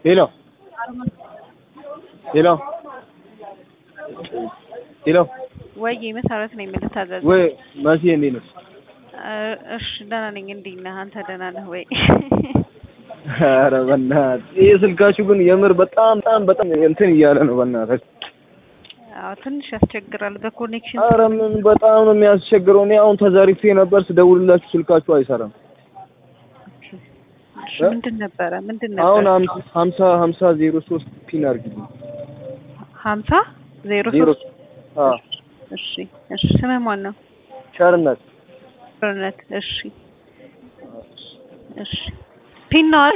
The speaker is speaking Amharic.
ሄሎ ሄሎ ሄሎ ወይ መሰረት ነኝ የምልታዘዝ። ወይ መሲ እንዴት ነሽ? እሺ ደህና ነኝ። እንዴት ነህ አንተ? ደህና ነህ ወይ? ኧረ በእናትህ ይሄ ስልካችሁ ግን የምር በጣም በጣም በጣም እንትን እያለ ነው። በእናትህ አዎ ትንሽ ያስቸግራል በኮኔክሽን። ኧረ ምን በጣም ነው የሚያስቸግረው። እኔ አሁን ተዛሪፌ ነበር ስደውልላችሁ ስልካችሁ አይሰራም። እሺ ምንድን ነበረ ምንድን ነበር? አሁን ሀምሳ ሀምሳ ዜሮ ሶስት ፒን አድርጊልኝ። ሀምሳ ዜሮ ዜሮ ሶስት አዎ እሺ እሺ። ስምህ ማን ነው? ቸርነት ቸርነት። እሺ እሺ። ፒን ነው አይደል?